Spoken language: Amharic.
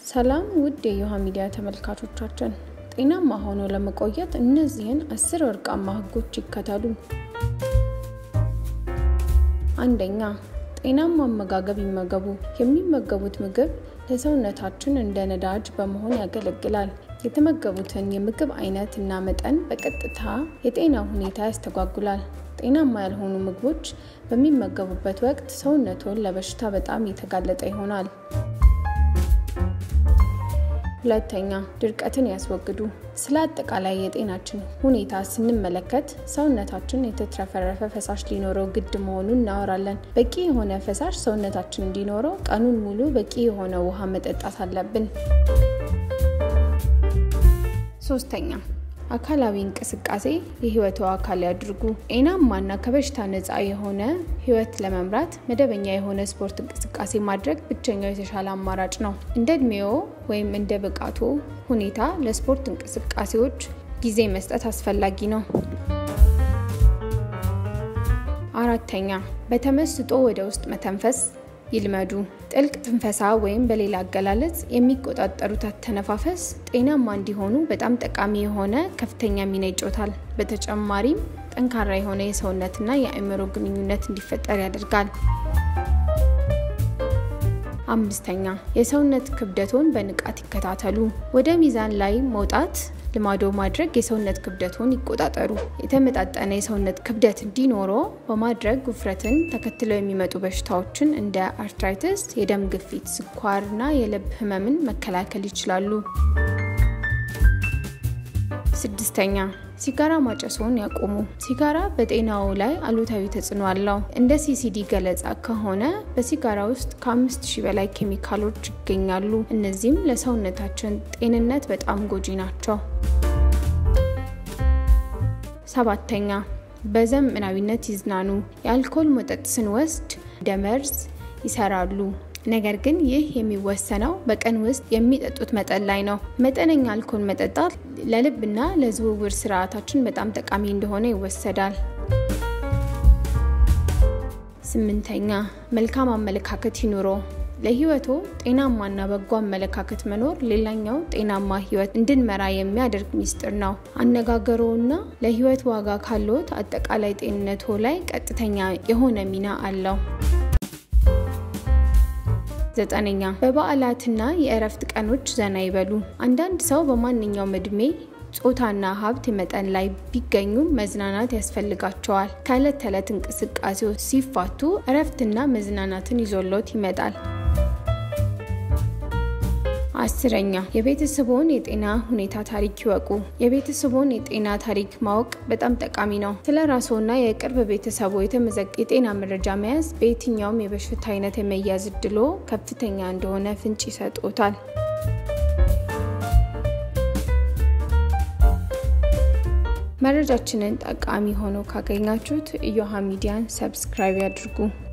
ሰላም ውድ የዮሃ ሚዲያ ተመልካቾቻችን፣ ጤናማ ሆኖ ለመቆየት እነዚህን አስር ወርቃማ ህጎች ይከተሉ። አንደኛ፣ ጤናማ አመጋገብ ይመገቡ። የሚመገቡት ምግብ ለሰውነታችን እንደ ነዳጅ በመሆን ያገለግላል። የተመገቡትን የምግብ አይነት እና መጠን በቀጥታ የጤና ሁኔታ ያስተጓጉላል። ጤናማ ያልሆኑ ምግቦች በሚመገቡበት ወቅት ሰውነቶን ለበሽታ በጣም የተጋለጠ ይሆናል። ሁለተኛ፣ ድርቀትን ያስወግዱ። ስለ አጠቃላይ የጤናችን ሁኔታ ስንመለከት ሰውነታችን የተትረፈረፈ ፈሳሽ ሊኖረው ግድ መሆኑን እናወራለን። በቂ የሆነ ፈሳሽ ሰውነታችን እንዲኖረው ቀኑን ሙሉ በቂ የሆነ ውሃ መጠጣት አለብን። ሶስተኛ፣ አካላዊ እንቅስቃሴ የህይወቱ አካል ያድርጉ። ጤናማና ከበሽታ ነፃ የሆነ ህይወት ለመምራት መደበኛ የሆነ ስፖርት እንቅስቃሴ ማድረግ ብቸኛው የተሻለ አማራጭ ነው። እንደ እድሜዎ ወይም እንደ ብቃቶ ሁኔታ ለስፖርት እንቅስቃሴዎች ጊዜ መስጠት አስፈላጊ ነው። አራተኛ፣ በተመስጦ ወደ ውስጥ መተንፈስ ይልመዱ። ጥልቅ ትንፈሳ ወይም በሌላ አገላለጽ የሚቆጣጠሩት አተነፋፈስ ጤናማ እንዲሆኑ በጣም ጠቃሚ የሆነ ከፍተኛ ሚና ይጫወታል። በተጨማሪም ጠንካራ የሆነ የሰውነትና የአእምሮ ግንኙነት እንዲፈጠር ያደርጋል። አምስተኛ የሰውነት ክብደቶን በንቃት ይከታተሉ። ወደ ሚዛን ላይ መውጣት ልማዶ ማድረግ የሰውነት ክብደቶን ይቆጣጠሩ። የተመጣጠነ የሰውነት ክብደት እንዲኖሮ በማድረግ ውፍረትን ተከትለው የሚመጡ በሽታዎችን እንደ አርትራይተስ፣ የደም ግፊት፣ ስኳርና የልብ ህመምን መከላከል ይችላሉ። ስድስተኛ ሲጋራ ማጨስዎን ያቆሙ። ሲጋራ በጤናው ላይ አሉታዊ ተጽዕኖ አለው። እንደ ሲሲዲ ገለጻ ከሆነ በሲጋራ ውስጥ ከአምስት ሺህ በላይ ኬሚካሎች ይገኛሉ። እነዚህም ለሰውነታችን ጤንነት በጣም ጎጂ ናቸው። ሰባተኛ በዘመናዊነት ይዝናኑ። የአልኮል መጠጥ ስንወስድ እንደ መርዝ ይሰራሉ። ነገር ግን ይህ የሚወሰነው በቀን ውስጥ የሚጠጡት መጠን ላይ ነው። መጠነኛ አልኮል መጠጣት ለልብና ለዝውውር ስርዓታችን በጣም ጠቃሚ እንደሆነ ይወሰዳል። ስምንተኛ መልካም አመለካከት ይኑሮ። ለህይወቶ ጤናማና በጎ አመለካከት መኖር ሌላኛው ጤናማ ህይወት እንድንመራ የሚያደርግ ሚስጥር ነው። አነጋገሮና ለህይወት ዋጋ ካለዎት አጠቃላይ ጤንነቶ ላይ ቀጥተኛ የሆነ ሚና አለው። ዘጠነኛ በበዓላትና የእረፍት ቀኖች ዘና ይበሉ። አንዳንድ ሰው በማንኛውም እድሜ ጾታና ሀብት መጠን ላይ ቢገኙም መዝናናት ያስፈልጋቸዋል። ከዕለት ተዕለት እንቅስቃሴዎች ሲፋቱ እረፍትና መዝናናትን ይዞሎት ይመጣል። አስረኛ የቤተሰቦን የጤና ሁኔታ ታሪክ ይወቁ። የቤተሰቦን የጤና ታሪክ ማወቅ በጣም ጠቃሚ ነው። ስለ ራስዎና የቅርብ ቤተሰቦ የተመዘገበ የጤና መረጃ መያዝ በየትኛውም የበሽታ አይነት የመያዝ እድሎ ከፍተኛ እንደሆነ ፍንጭ ይሰጦታል። መረጃችንን ጠቃሚ ሆኖ ካገኛችሁት እዮሃ ሚዲያን ሰብስክራይብ ያድርጉ።